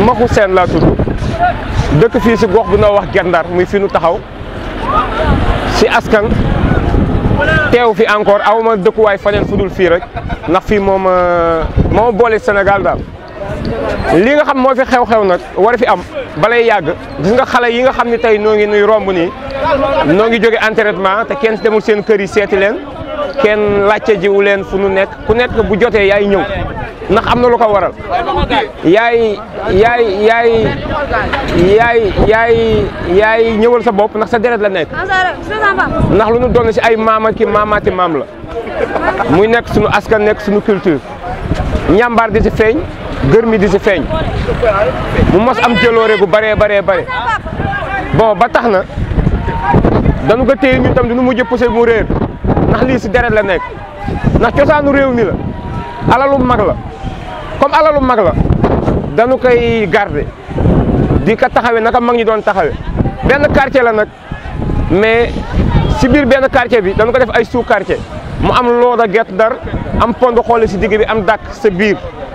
Maxu Seen laa tudd dëkk fii si gox bu noo wax Gendar muy fi nu taxaw si askan teew fi encore aw ma dëkkuwaay faneen fu dul fii rek ndax fii moom moo boole Sénégal daal lii nga xam moo fi xew-xew nag war fi am balay yàgg gis nga xale yi nga xam ne tey noo ngi nuy romb nii noo ngi jóge entraînement te kenn demul seen kër yi seeti leen kenn laajte jiwu leen fu nu nekk ku nekk bu jotee yaay ñëw ndax am na lu ko waral yaay yaay yaay yaay yaay yaay ñëwal sa bopp ndax sa deret la nekk ndax lu nu doon si ay maama ki maamaati maam la muy nekk suñu askan nekk suñu culture ñàmbaar di si feeñ gër mi di si feeñ mu mos am jëloore gu bëree baree bare bon ba tax na dañu ko téye ñun tam du nu mujj poussé mu réer ndax lii si deret la nekk ndax cosaanu réew mi la alalu mag la comme alalu mag la dañu koy garder di ko taxawee naka mag ñi doon taxawee benn quartier la nag mais si biir benn quartier bi dañu ko def ay sous quartier mu am looda gett dar am pond xoole si digg bi am dàkk sa biir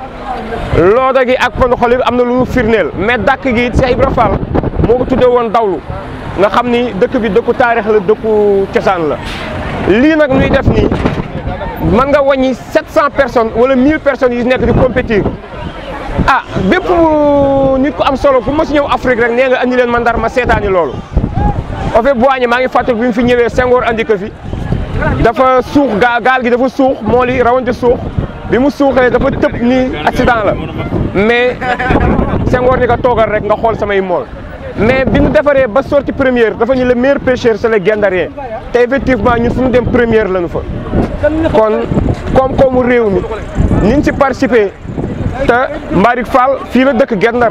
looda gi ak pond xoole bi am na lu ñu firndeel mais dàkk gi it Cheikh Ibra Fall moo ko tuddee woon dawlu nga xam ni dëkk bi dëkku taarix la dëkku cosaan la lii nag nuy def nii mën nga wàññi 700 personnes wala 1000 personnes yu nekk di compétir ah bépp nit ku am solo ku ma si ñëw Afrique rek nee nga andi leen man Ndar ma seetaani loolu. au fait Boigny maa ngi fàttali bi mu fi ñëwee Senghor andi ko fi dafa suux gaa gaal gi dafa suux mool yi rawante suux bi mu suuxee dafa tëb ni accident la mais Senghor ni ko toogal rek nga xool samay mool. mais bi ñu defaree ba sortie première dafa ñu le meilleur pêcheur c'est le Guet-Ndarien te effectivement ñun fu ñu dem première lañu fa kon koom-koomu réew mi ni ñu si participé te Mbarick Fall fii la dëkk Guet-Ndar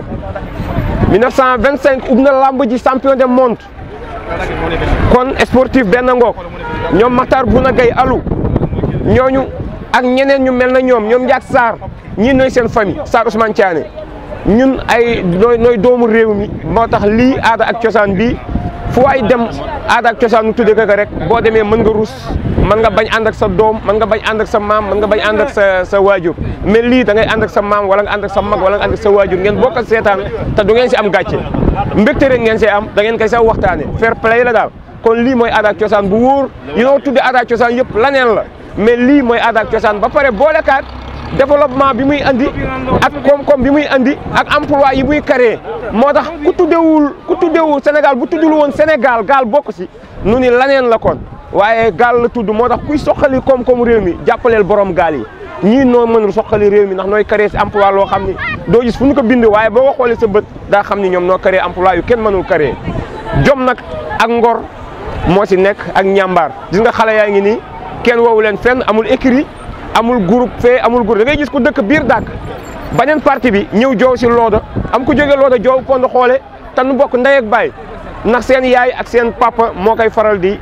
1925 ub na lamb ji champion du monde kon sportif benn ngoog ñoom Makhtar Bouna Gaye alu ñooñu ak ñeneen ñu mel na ñoom ñoom Ndiak Sarr ñii nooy seen famille Sarr Ousmane Thiané ñun ay nooy nooy doomu réew mi moo tax lii aada ak cosaan bi fu waay dem aada ak cosaan nu tuddee ko rek boo demee mën nga rus mën nga bañ ànd ak sa doom mën nga bañ ànd ak sa maam mën nga bañ ànd ak sa sa waajur mais lii da ngay ànd ak sa maam wala nga ànd ak sa mag wala nga ànd ak sa waajur ngeen bokk ak seetaan te du ngeen si am gàcce mbégte rek ngeen see am da ngeen koy sa waxtaane fair play la daal kon lii mooy aada ak cosaan bu wóor yi noo tuddee aada ak cosaan yëpp laneen la mais lii mooy aada ak cosaan ba pare boolekaat développement bi muy andi ak koom-koom bi muy andi ak emploi yi muy créé moo tax ku tuddewul ku tuddewul Sénégal bu tuddul woon Sénégal gaal bokk si nu ni laneen la kon waaye gaal la tudd moo tax kuy soqali koom-koom réew mi jàppaleel borom gaal yi ñii noo mënul soqali réew mi ndax nooy créé si emploi loo xam ni doo gis fu ñu ko bind waaye boo ko xoolee sa bët daa xam ni ñoom noo créé emploi yu kenn mënul créé jom nag ak ngor moo si nekk ak ñàmbaar gis nga xale yaa ngi nii kenn woowu leen fenn amul écrit amul groupe fee amul groupe da ngay gis ku dëkk biir dàkk beneen parti bi ñëw joow si looda am ku jóge looda joow pond xoole te nu bokk ndey ak baay ndax seen yaay ak seen papa moo koy faral di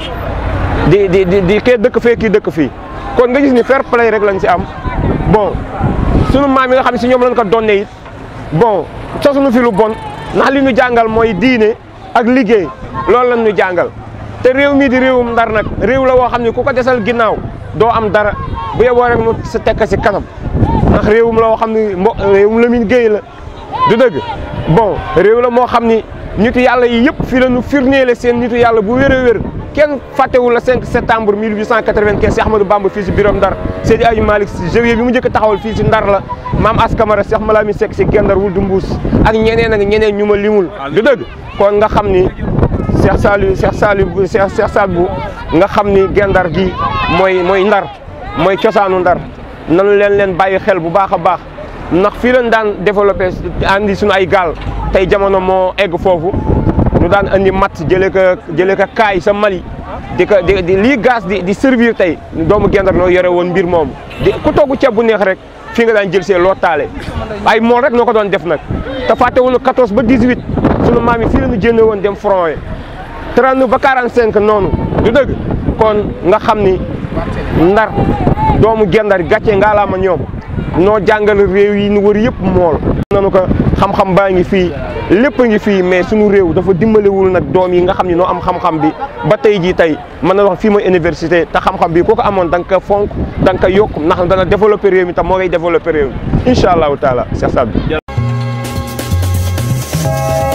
di di di di kee dëkk fee kii dëkk fii kon nga gis ni fair play rek lañ si am bon sunu maam yi nga xam ne si ñoom lañ ko donne it bon sosunu fi lu bon ndax li ñu jàngal mooy diine ak liggéey loolu lañ ñu jàngal te réew mii di réewum ndar nag réew la woo xam ne ku ko desal ginnaaw doo am dara bu yeboo rek nu sa tekk si kanam ndax réewum la woo xam ne mbo réewum Lamine Gueye la du dëgg bon réew la moo xam ni nitu yàlla yi yëpp fii la ñu firneele seen nitu yàlla bu wér a wér kenn fàttewul la 5 septembre 1895 si Ahmadou Bamba fii si birom Ndar Seydi Aji Malick si janvier bi mu njëkk taxawal fii si Ndar la maam Askamara Cheikh Malamine Seck si Gendar wul du mbuus ak ñeneen ak ñeneen ñu ma limul du dëgg kon nga xam ni Cheikh Saliou Cheikh Saliou Cheikh Cheikh Sadbou nga xam ni Gendar gi mooy mooy Ndar mooy cosaanu Ndar nanu leen leen bàyyi xel bu baax a baax ndax fii lañ daan développé andi suñu ay gaal tey jamono moo egg foofu ñu daan andi matt jëlee ko jëlee ko kaay sa Mali di ko di lii gaz di di servir tey doomu Gendar noo yore woon mbir moomu di ku togg ceeb bu neex rek fii nga daan jël see loo taale ay mool rek noo ko doon def nag te fàttewuñu 14 ba 18 sunu maam yi fii la ñu jénne woon dem front yi 30 ba 45 noonu du dëgg kon nga xam ni Ndar doomu Gendar gàcce ngaalaama ñoom noo jàngal réew yi nu wër yëpp mool nanu ko xam-xam baa ngi fii lépp a ngi fii mais suñu réew dafa dimbalewul nag doom yi nga xam ne noo am xam-xam bi ba tey jii tey mën na wax fii mooy université te xam-xam bi ku ko amoon da nga ko fonk da nga ko yokk ndax dana développé réew mi te moo ngay développé réew mi incha allahu taala Cheikh Sadbou Thank